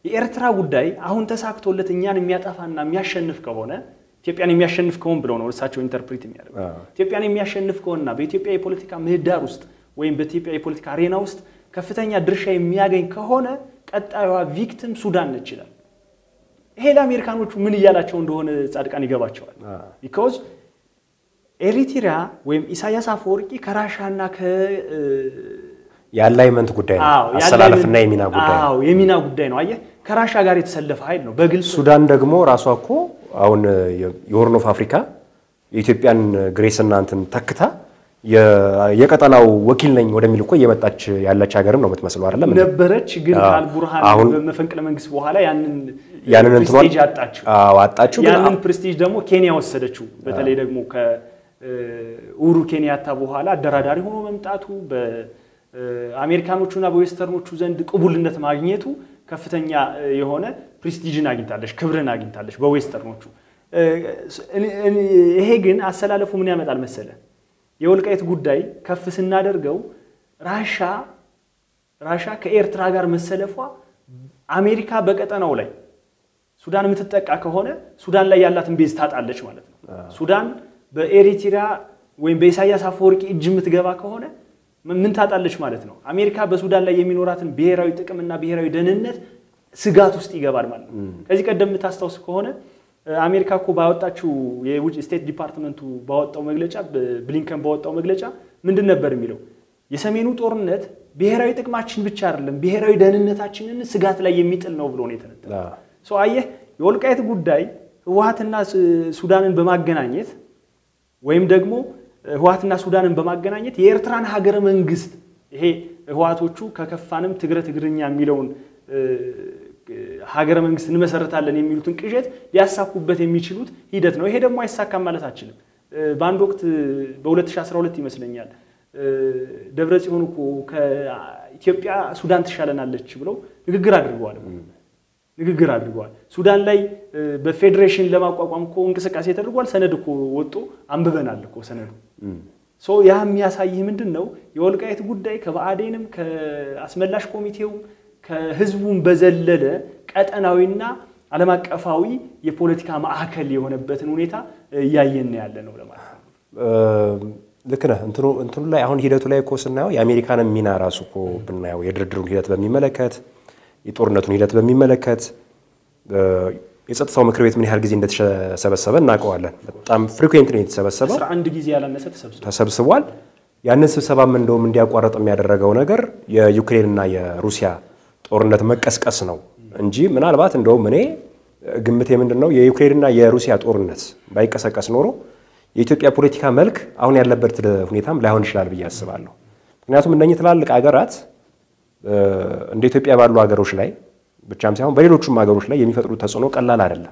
የኤርትራ ጉዳይ አሁን ተሳክቶለት እኛን የሚያጠፋና የሚያሸንፍ ከሆነ ኢትዮጵያን የሚያሸንፍ ከሆን ብለው ነው እሳቸው ኢንተርፕሪት የሚያደርጉ ኢትዮጵያን የሚያሸንፍ ከሆነና በኢትዮጵያ የፖለቲካ ምህዳር ውስጥ ወይም በኢትዮጵያ የፖለቲካ አሬና ውስጥ ከፍተኛ ድርሻ የሚያገኝ ከሆነ ቀጣዩዋ ቪክቲም ሱዳን ነች ይላል። ይሄ ለአሜሪካኖቹ ምን እያላቸው እንደሆነ ጻድቃን ይገባቸዋል። ቢካዝ ኤሪትሪያ ወይም ኢሳያስ አፈወርቂ ከራሻና ከ የአላይመንት ጉዳይ ነው። አሰላለፍና የሚና ጉዳይ ነው። የሚና ጉዳይ ነው። አየህ ከራሻ ጋር የተሰለፈ ኃይል ነው በግልጽ ሱዳን ደግሞ ራሷ እኮ አሁን የሆርን ኦፍ አፍሪካ የኢትዮጵያን ግሬስና እንትን ተክታ የቀጠናው ወኪል ነኝ ወደሚል እኮ እየመጣች ያለች ሀገርም ነው የምትመስለው አይደለም ነበረች። ግን አዎ። ከአልቡርሃን አሁን በመፈንቅለ መንግስት በኋላ ያንን ያንን እንትኗን ፕሬስቲጅ አጣችው። አዎ አጣችው። ግን ያንን ፕሬስቲጅ ደግሞ ኬንያ ወሰደችው። በተለይ ደግሞ ከኡሁሩ ኬንያታ በኋላ አደራዳሪ ሆኖ መምጣቱ በአሜሪካኖቹና በዌስተርኖቹ ዘንድ ቅቡልነት ማግኘቱ ከፍተኛ የሆነ ፕሬስቲጅን አግኝታለች፣ ክብርን አግኝታለች በዌስተርኖቹ። ይሄ ግን አሰላለፉ ምን ያመጣል መሰለ የወልቃይት ጉዳይ ከፍ ስናደርገው ራሻ ራሻ ከኤርትራ ጋር መሰለፏ አሜሪካ በቀጠናው ላይ ሱዳን የምትጠቃ ከሆነ ሱዳን ላይ ያላትን ቤዝ ታጣለች ማለት ነው። ሱዳን በኤሪትሪያ ወይም በኢሳያስ አፈወርቂ እጅ የምትገባ ከሆነ ምን ታጣለች ማለት ነው። አሜሪካ በሱዳን ላይ የሚኖራትን ብሔራዊ ጥቅምና ብሔራዊ ደህንነት ስጋት ውስጥ ይገባል ማለት ነው። ከዚህ ቀደም የምታስታውስ ከሆነ አሜሪካ እኮ ባወጣችው የውጭ ስቴት ዲፓርትመንቱ ባወጣው መግለጫ ብሊንከን ባወጣው መግለጫ ምንድን ነበር የሚለው? የሰሜኑ ጦርነት ብሔራዊ ጥቅማችን ብቻ አይደለም ብሔራዊ ደህንነታችንን ስጋት ላይ የሚጥል ነው ብሎ ነው የተነተነው። ሰው አየህ፣ የወልቃይት ጉዳይ ህወሓትና ሱዳንን በማገናኘት ወይም ደግሞ ህወሓትና ሱዳንን በማገናኘት የኤርትራን ሀገረ መንግስት ይሄ ህወሓቶቹ ከከፋንም ትግረ ትግርኛ የሚለውን ሀገረ መንግስት እንመሰረታለን የሚሉትን ቅዠት ሊያሳኩበት የሚችሉት ሂደት ነው። ይሄ ደግሞ አይሳካም ማለት አችልም። በአንድ ወቅት በ2012 ይመስለኛል ደብረ ጽዮን እኮ ከኢትዮጵያ ሱዳን ትሻለናለች ብለው ንግግር አድርገዋል ንግግር አድርገዋል። ሱዳን ላይ በፌዴሬሽን ለማቋቋም እኮ እንቅስቃሴ ተደርጓል። ሰነድ እኮ ወጦ አንብበናል እኮ ሰነዱ። ያ የሚያሳይህ ምንድን ነው? የወልቃይት ጉዳይ ከብአዴንም ከአስመላሽ ኮሚቴውም ከህዝቡም በዘለለ ቀጠናዊና ዓለም አቀፋዊ የፖለቲካ ማዕከል የሆነበትን ሁኔታ እያየን ያለ ነው ለማለት ነው። ልክ ነህ። እንትኑ እንትኑ ላይ አሁን ሂደቱ ላይ እኮ ስናየው የአሜሪካንን ሚና ራሱ እኮ ብናየው የድርድሩን ሂደት በሚመለከት የጦርነቱን ሂደት በሚመለከት የጸጥታው ምክር ቤት ምን ያህል ጊዜ እንደተሰበሰበ እናውቀዋለን። በጣም ፍሪኩዌንት ነው የተሰበሰበው፣ አስራ አንድ ጊዜ ያላነሰ ተሰብስቧል። ተሰብስቧል። ያንን ስብሰባም እንደውም እንዲያቋረጥ የሚያደረገው ነገር የዩክሬንና የሩሲያ ጦርነት መቀስቀስ ነው እንጂ ምናልባት እንደውም እኔ ግምቴ ምንድን ነው የዩክሬንና የሩሲያ ጦርነት ባይቀሰቀስ ኖሮ የኢትዮጵያ ፖለቲካ መልክ አሁን ያለበት ሁኔታም ላይሆን ይችላል ብዬ አስባለሁ። ምክንያቱም እነኚህ ትላልቅ ሀገራት እንደ ኢትዮጵያ ባሉ ሀገሮች ላይ ብቻም ሳይሆን በሌሎቹም ሀገሮች ላይ የሚፈጥሩት ተጽዕኖ ቀላል አይደለም።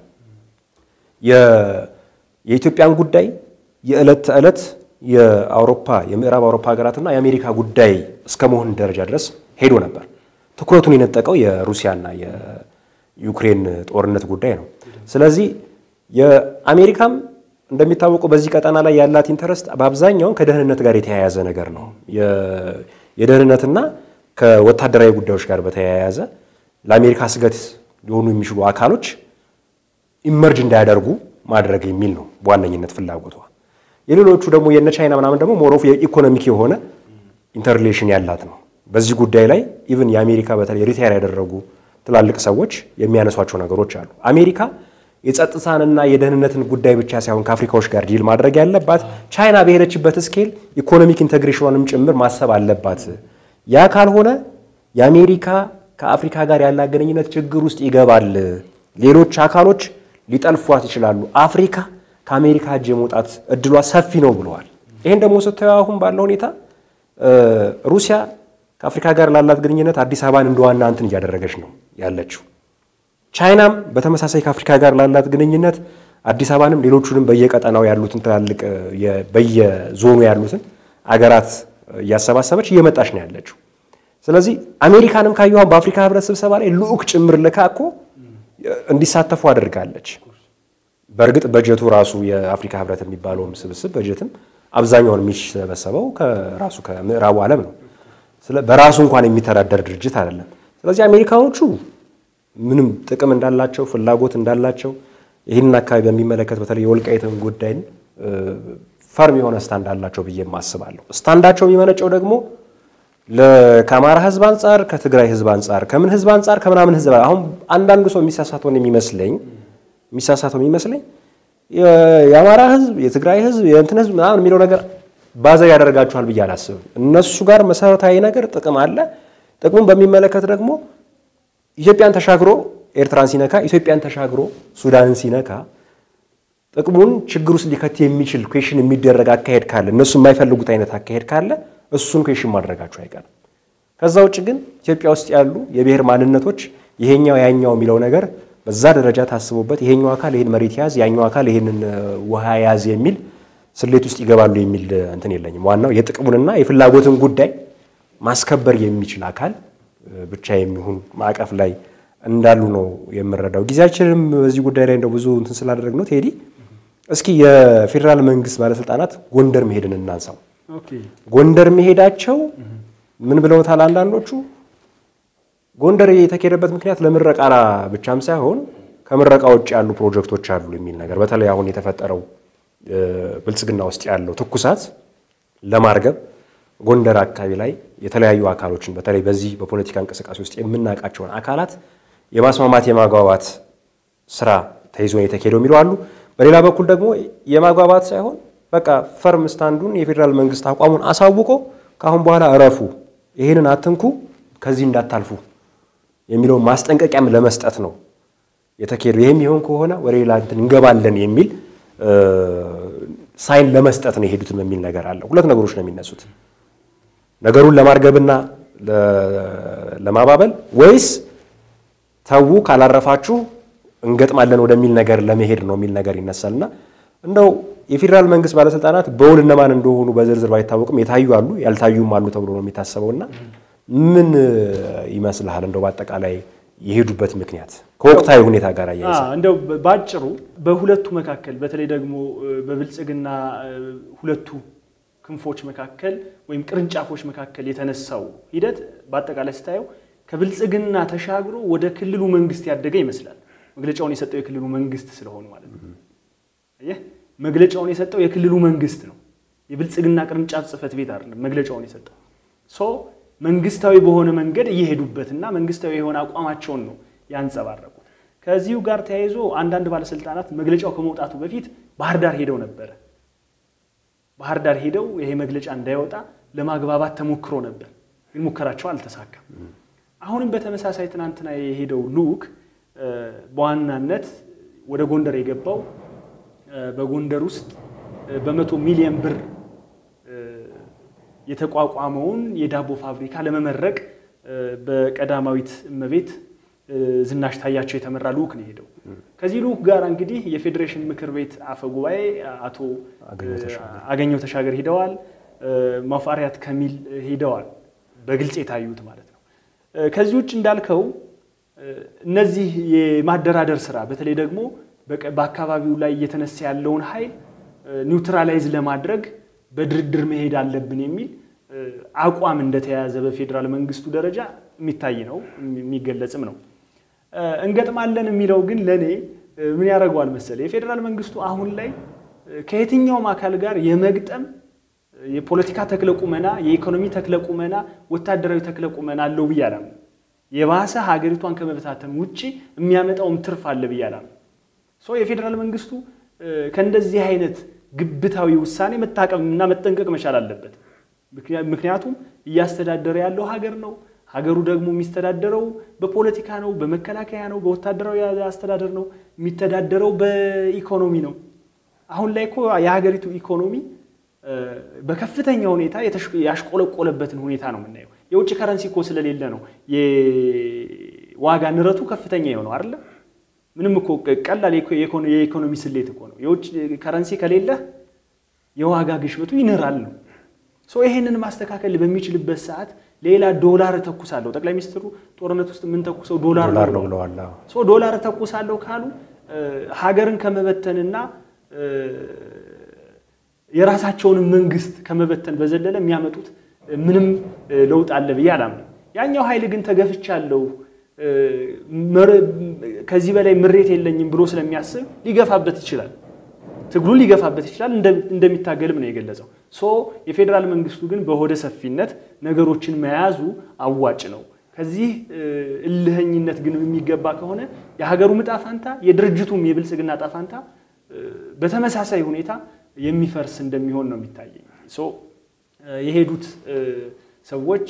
የኢትዮጵያን ጉዳይ የዕለት ተዕለት የአውሮፓ የምዕራብ አውሮፓ ሀገራትና የአሜሪካ ጉዳይ እስከ መሆን ደረጃ ድረስ ሄዶ ነበር። ትኩረቱን የነጠቀው የሩሲያና የዩክሬን ጦርነት ጉዳይ ነው። ስለዚህ የአሜሪካም እንደሚታወቀው በዚህ ቀጠና ላይ ያላት ኢንተረስት በአብዛኛው ከደህንነት ጋር የተያያዘ ነገር ነው። የደህንነትና ከወታደራዊ ጉዳዮች ጋር በተያያዘ ለአሜሪካ ስጋት ሊሆኑ የሚችሉ አካሎች ኢመርጅ እንዳያደርጉ ማድረግ የሚል ነው በዋነኝነት ፍላጎቷ። የሌሎቹ ደግሞ የነ ቻይና ምናምን ደግሞ ሞሮፍ የኢኮኖሚክ የሆነ ኢንተርሌሽን ያላት ነው። በዚህ ጉዳይ ላይ ኢቭን የአሜሪካ በተለይ ሪታየር ያደረጉ ትላልቅ ሰዎች የሚያነሷቸው ነገሮች አሉ። አሜሪካ የጸጥታንና የደህንነትን ጉዳይ ብቻ ሳይሆን ከአፍሪካዎች ጋር ዲል ማድረግ ያለባት ቻይና በሄደችበት ስኬል ኢኮኖሚክ ኢንቴግሬሽኗንም ጭምር ማሰብ አለባት። ያ ካልሆነ የአሜሪካ ከአፍሪካ ጋር ያላት ግንኙነት ችግር ውስጥ ይገባል። ሌሎች አካሎች ሊጠልፏት ይችላሉ። አፍሪካ ከአሜሪካ እጅ የመውጣት እድሏ ሰፊ ነው ብለዋል። ይህን ደግሞ ስታየው አሁን ባለው ሁኔታ ሩሲያ ከአፍሪካ ጋር ላላት ግንኙነት አዲስ አበባን እንደ ዋና እንትን እያደረገች ነው ያለችው። ቻይናም በተመሳሳይ ከአፍሪካ ጋር ላላት ግንኙነት አዲስ አበባንም ሌሎቹንም በየቀጠናው ያሉትን ትላልቅ በየዞኑ ያሉትን አገራት እያሰባሰበች እየመጣች ነው ያለችው። ስለዚህ አሜሪካንም ካየኋን በአፍሪካ ህብረት ስብሰባ ላይ ልዑክ ጭምር ልካ እኮ እንዲሳተፉ አድርጋለች። በእርግጥ በጀቱ ራሱ የአፍሪካ ህብረት የሚባለውም ስብስብ በጀትም አብዛኛውን የሚሰበሰበው ከራሱ ከምዕራቡ ዓለም ነው። በራሱ እንኳን የሚተዳደር ድርጅት አይደለም። ስለዚህ አሜሪካኖቹ ምንም ጥቅም እንዳላቸው ፍላጎት እንዳላቸው ይህንን አካባቢ በሚመለከት በተለይ የወልቃይትን ጉዳይን ፈርም የሆነ ስታንድ አላቸው ብዬ አስባለሁ። ስታንዳቸው የሚመነጨው ደግሞ ከአማራ ህዝብ አንጻር፣ ከትግራይ ህዝብ አንጻር፣ ከምን ህዝብ አንጻር፣ ከምናምን ህዝብ አሁን አንዳንዱ ሰው የሚሳሳተውን የሚመስለኝ የሚሳሳተው የሚመስለኝ የአማራ ህዝብ፣ የትግራይ ህዝብ፣ የእንትን ህዝብ ምናምን የሚለው ነገር ባዘር ያደርጋችኋል ብዬ አላስብም። እነሱ ጋር መሰረታዊ ነገር ጥቅም አለ። ጥቅሙን በሚመለከት ደግሞ ኢትዮጵያን ተሻግሮ ኤርትራን ሲነካ፣ ኢትዮጵያን ተሻግሮ ሱዳንን ሲነካ ጥቅሙን ችግር ውስጥ ሊከት የሚችል ኩዌሽን የሚደረግ አካሄድ ካለ እነሱ የማይፈልጉት አይነት አካሄድ ካለ እሱን ኩዌሽን ማድረጋቸው አይቀርም። ከዛ ውጭ ግን ኢትዮጵያ ውስጥ ያሉ የብሔር ማንነቶች ይሄኛው ያኛው የሚለው ነገር በዛ ደረጃ ታስቦበት ይሄኛው አካል ይሄን መሬት ያዝ፣ ያኛው አካል ይሄንን ውሃ ያዝ የሚል ስሌት ውስጥ ይገባሉ የሚል እንትን የለኝም። ዋናው የጥቅሙንና የፍላጎትን ጉዳይ ማስከበር የሚችል አካል ብቻ የሚሆን ማዕቀፍ ላይ እንዳሉ ነው የምረዳው። ጊዜያችንም በዚህ ጉዳይ ላይ እንደው ብዙ እንትን ስላደረግ ነው ቴዲ፣ እስኪ የፌዴራል መንግስት ባለስልጣናት ጎንደር መሄድን እናንሳው። ጎንደር መሄዳቸው ምን ብለውታል አንዳንዶቹ? ጎንደር የተካሄደበት ምክንያት ለምረቃ ብቻም ሳይሆን ከምረቃ ውጭ ያሉ ፕሮጀክቶች አሉ የሚል ነገር በተለይ አሁን የተፈጠረው ብልጽግና ውስጥ ያለው ትኩሳት ለማርገብ ጎንደር አካባቢ ላይ የተለያዩ አካሎችን በተለይ በዚህ በፖለቲካ እንቅስቃሴ ውስጥ የምናውቃቸውን አካላት የማስማማት የማግባባት ስራ ተይዞ ነው የተካሄደው የሚለው አሉ። በሌላ በኩል ደግሞ የማግባባት ሳይሆን በቃ ፈርም ስታንዱን የፌዴራል መንግስት አቋሙን አሳውቆ ከአሁን በኋላ እረፉ፣ ይህንን አትንኩ፣ ከዚህ እንዳታልፉ የሚለውን ማስጠንቀቂያም ለመስጠት ነው የተካሄደው። ይህም ይሆን ከሆነ ወደ ሌላ እንትን እንገባለን የሚል ሳይን ለመስጠት ነው የሄዱትም የሚል ነገር አለ። ሁለት ነገሮች ነው የሚነሱት፣ ነገሩን ለማርገብና ለማባበል ወይስ ተዉ ካላረፋችሁ እንገጥማለን ወደሚል ነገር ለመሄድ ነው የሚል ነገር ይነሳልና እንደው የፌዴራል መንግስት ባለስልጣናት በውል እነማን እንደሆኑ በዝርዝር ባይታወቅም የታዩ አሉ፣ ያልታዩም አሉ ተብሎ ነው የሚታሰበውና ምን ይመስልሃል? እንደው በአጠቃላይ የሄዱበት ምክንያት ከወቅታዊ ሁኔታ ጋር አያይዘ እንደው ባጭሩ በሁለቱ መካከል በተለይ ደግሞ በብልጽግና ሁለቱ ክንፎች መካከል ወይም ቅርንጫፎች መካከል የተነሳው ሂደት በአጠቃላይ ስታየው ከብልጽግና ተሻግሮ ወደ ክልሉ መንግስት ያደገ ይመስላል። መግለጫውን የሰጠው የክልሉ መንግስት ስለሆኑ ማለት ነው። ይህ መግለጫውን የሰጠው የክልሉ መንግስት ነው። የብልጽግና ቅርንጫፍ ጽህፈት ቤት አይደለም መግለጫውን የሰጠው ሶ መንግስታዊ በሆነ መንገድ እየሄዱበትና መንግስታዊ የሆነ አቋማቸውን ነው ያንጸባረቁ። ከዚሁ ጋር ተያይዞ አንዳንድ ባለስልጣናት መግለጫው ከመውጣቱ በፊት ባህር ዳር ሄደው ነበረ። ባህር ዳር ሄደው ይሄ መግለጫ እንዳይወጣ ለማግባባት ተሞክሮ ነበር፣ ግን ሙከራቸው አልተሳካም። አሁንም በተመሳሳይ ትናንትና የሄደው ልዑክ በዋናነት ወደ ጎንደር የገባው በጎንደር ውስጥ በመቶ ሚሊዮን ብር የተቋቋመውን የዳቦ ፋብሪካ ለመመረቅ በቀዳማዊት እመቤት ዝናሽ ታያቸው የተመራ ልዑክ ነው የሄደው። ከዚህ ልዑክ ጋር እንግዲህ የፌዴሬሽን ምክር ቤት አፈ ጉባኤ አቶ አገኘው ተሻገር ሂደዋል። ማፋሪያት ከሚል ሂደዋል። በግልጽ የታዩት ማለት ነው። ከዚህ ውጭ እንዳልከው እነዚህ የማደራደር ስራ በተለይ ደግሞ በአካባቢው ላይ እየተነሳ ያለውን ኃይል ኒውትራላይዝ ለማድረግ በድርድር መሄድ አለብን የሚል አቋም እንደተያያዘ በፌዴራል መንግስቱ ደረጃ የሚታይ ነው፣ የሚገለጽም ነው። እንገጥማለን የሚለው ግን ለእኔ ምን ያደርገዋል መሰለ የፌዴራል መንግስቱ አሁን ላይ ከየትኛውም አካል ጋር የመግጠም የፖለቲካ ተክለ ቁመና፣ የኢኮኖሚ ተክለ ቁመና፣ ወታደራዊ ተክለ ቁመና አለው ብዬ አላምንም። የባሰ ሀገሪቷን ከመበታተን ውጭ የሚያመጣውም ትርፍ አለ ብዬ አላምንም። የፌዴራል መንግስቱ ከእንደዚህ አይነት ግብታዊ ውሳኔ መታቀምና መጠንቀቅ መቻል አለበት። ምክንያቱም እያስተዳደረ ያለው ሀገር ነው። ሀገሩ ደግሞ የሚስተዳደረው በፖለቲካ ነው፣ በመከላከያ ነው፣ በወታደራዊ አስተዳደር ነው፣ የሚተዳደረው በኢኮኖሚ ነው። አሁን ላይ እኮ የሀገሪቱ ኢኮኖሚ በከፍተኛ ሁኔታ ያሽቆለቆለበትን ሁኔታ ነው የምናየው። የውጭ ከረንሲ እኮ ስለሌለ ነው የዋጋ ንረቱ ከፍተኛ የሆነው አይደለ? ምንም እኮ ቀላል የኢኮኖሚ ስሌት እኮ ነው። የውጭ ከረንሲ ከሌለ የዋጋ ግሽበቱ ይንራል ነው። ይሄንን ማስተካከል በሚችልበት ሰዓት ሌላ ዶላር እተኩሳለሁ። ጠቅላይ ሚኒስትሩ ጦርነት ውስጥ የምንተኩሰው ዶላር ነው ብለዋል። ዶላር እተኩሳለሁ ካሉ ሀገርን ከመበተንና የራሳቸውንም መንግስት ከመበተን በዘለለ የሚያመጡት ምንም ለውጥ አለ ብዬ አላምንም። ያኛው ኃይል ግን ተገፍቻለሁ፣ ከዚህ በላይ ምሬት የለኝም ብሎ ስለሚያስብ ሊገፋበት ይችላል። ትግሉን ሊገፋበት ይችላል። እንደሚታገልም ነው የገለጸው። ሶ የፌዴራል መንግስቱ ግን በሆደ ሰፊነት ነገሮችን መያዙ አዋጭ ነው። ከዚህ እልህኝነት ግን የሚገባ ከሆነ የሀገሩ ዕጣ ፈንታ የድርጅቱም የብልጽግና ዕጣ ፈንታ በተመሳሳይ ሁኔታ የሚፈርስ እንደሚሆን ነው የሚታየኝ። ሶ የሄዱት ሰዎች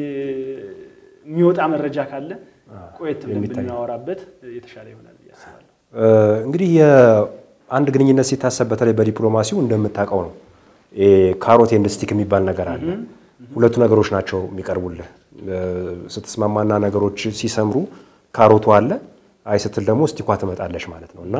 የሚወጣ መረጃ ካለ ቆየት ብለን ብናወራበት የተሻለ ይሆናል ብዬ አስባለሁ። እንግዲህ አንድ ግንኙነት ሲታሰብ በተለይ በዲፕሎማሲው እንደምታውቀው ነው ካሮት ኤንድ ስቲክ የሚባል ነገር አለ። ሁለቱ ነገሮች ናቸው የሚቀርቡልህ። ስትስማማና ነገሮች ሲሰምሩ ካሮቱ አለ፣ አይ ስትል ደግሞ ስቲኳ ትመጣለች ማለት ነው እና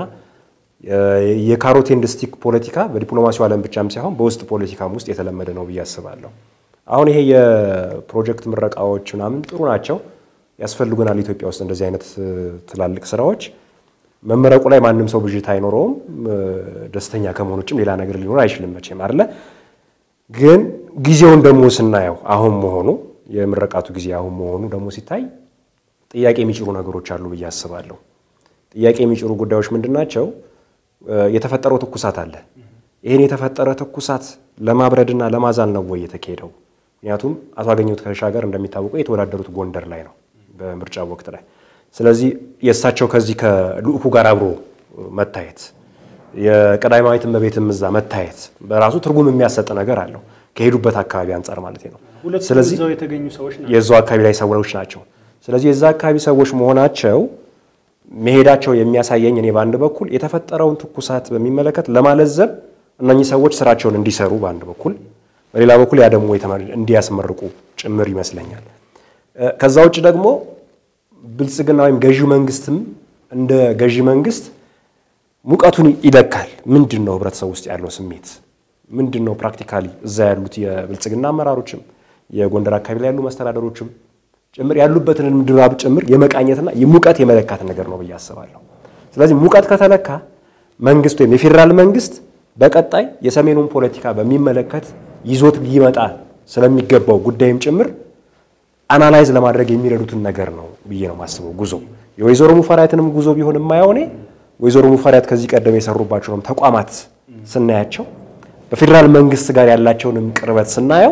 የካሮት ኤንድ ስቲክ ፖለቲካ በዲፕሎማሲው ዓለም ብቻም ሳይሆን በውስጥ ፖለቲካም ውስጥ የተለመደ ነው ብዬ አስባለሁ። አሁን ይሄ የፕሮጀክት ምረቃዎች ምናምን ጥሩ ናቸው፣ ያስፈልጉናል። ኢትዮጵያ ውስጥ እንደዚህ አይነት ትላልቅ ስራዎች መመረቁ ላይ ማንም ሰው ብዥታ አይኖረውም። ደስተኛ ከመሆን ውጭም ሌላ ነገር ሊኖር አይችልም መቼም አይደለ። ግን ጊዜውን ደግሞ ስናየው አሁን መሆኑ የምረቃቱ ጊዜ አሁን መሆኑ ደግሞ ሲታይ ጥያቄ የሚጭሩ ነገሮች አሉ ብዬ አስባለሁ። ጥያቄ የሚጭሩ ጉዳዮች ምንድን ናቸው? የተፈጠረው ትኩሳት አለ። ይህን የተፈጠረ ትኩሳት ለማብረድና ለማዛል ነው ወይ የተካሄደው? ምክንያቱም አቶ አገኘሁ ተሻገር እንደሚታወቀው የተወዳደሩት ጎንደር ላይ ነው በምርጫ ወቅት ላይ ስለዚህ የእሳቸው ከዚህ ከልኡኩ ጋር አብሮ መታየት የቀዳማዊት እመቤትም እዛ መታየት በራሱ ትርጉም የሚያሰጥ ነገር አለው ከሄዱበት አካባቢ አንጻር ማለት ነው። ስለዚህ የተገኙ ሰዎች የዛው አካባቢ ላይ ሰዎች ናቸው። ስለዚህ የዛ አካባቢ ሰዎች መሆናቸው መሄዳቸው የሚያሳየኝ እኔ በአንድ በኩል የተፈጠረውን ትኩሳት በሚመለከት ለማለዘብ እነኚህ ሰዎች ስራቸውን እንዲሰሩ በአንድ በኩል፣ በሌላ በኩል ያ ደግሞ እንዲያስመርቁ ጭምር ይመስለኛል። ከዛ ውጭ ደግሞ ብልጽግና ወይም ገዢ መንግስትም እንደ ገዢ መንግስት ሙቀቱን ይለካል። ምንድን ነው ህብረተሰብ ውስጥ ያለው ስሜት ምንድን ነው? ፕራክቲካሊ እዛ ያሉት የብልጽግና አመራሮችም የጎንደር አካባቢ ላይ ያሉ መስተዳደሮችም ጭምር ያሉበትን ድባብ ጭምር የመቃኘትና ሙቀት የመለካት ነገር ነው ብዬ አስባለሁ። ስለዚህ ሙቀት ከተለካ መንግስት ወይም የፌዴራል መንግስት በቀጣይ የሰሜኑን ፖለቲካ በሚመለከት ይዞት ሊመጣ ስለሚገባው ጉዳይም ጭምር አናላይዝ ለማድረግ የሚረዱትን ነገር ነው ብዬ ነው የማስበው። ጉዞ የወይዘሮ ሙፈሪያትንም ጉዞ ቢሆን የማየው እኔ ወይዘሮ ሙፈሪያት ከዚህ ቀደም የሰሩባቸውንም ተቋማት ስናያቸው በፌዴራል መንግስት ጋር ያላቸውንም ቅርበት ስናየው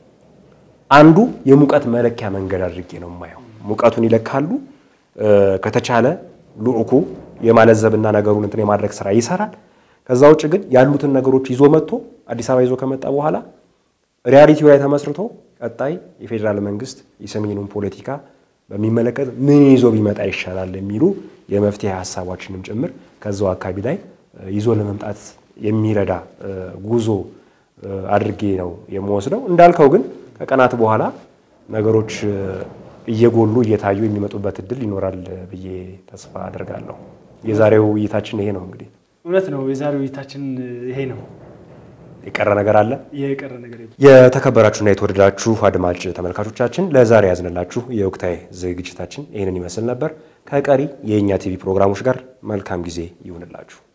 አንዱ የሙቀት መለኪያ መንገድ አድርጌ ነው የማየው። ሙቀቱን ይለካሉ። ከተቻለ ልዑኩ የማለዘብና ነገሩን እንትን የማድረግ ስራ ይሰራል። ከዛ ውጭ ግን ያሉትን ነገሮች ይዞ መጥቶ አዲስ አበባ ይዞ ከመጣ በኋላ ሪያሊቲው ላይ ተመስርቶ ቀጣይ የፌዴራል መንግስት የሰሜኑን ፖለቲካ በሚመለከት ምን ይዞ ቢመጣ ይሻላል የሚሉ የመፍትሄ ሀሳቦችንም ጭምር ከዛው አካባቢ ላይ ይዞ ለመምጣት የሚረዳ ጉዞ አድርጌ ነው የምወስደው። እንዳልከው ግን ከቀናት በኋላ ነገሮች እየጎሉ እየታዩ የሚመጡበት እድል ይኖራል ብዬ ተስፋ አደርጋለሁ። የዛሬው ውይይታችን ይሄ ነው። እንግዲህ እውነት ነው። የዛሬው ውይይታችን ይሄ ነው። የቀረ ነገር አለ? የቀረ ነገር የለም። የተከበራችሁና የተወደዳችሁ አድማጭ ተመልካቾቻችን ለዛሬ ያዝንላችሁ የወቅታዊ ዝግጅታችን ይህንን ይመስል ነበር። ከቀሪ የእኛ ቲቪ ፕሮግራሞች ጋር መልካም ጊዜ ይሁንላችሁ።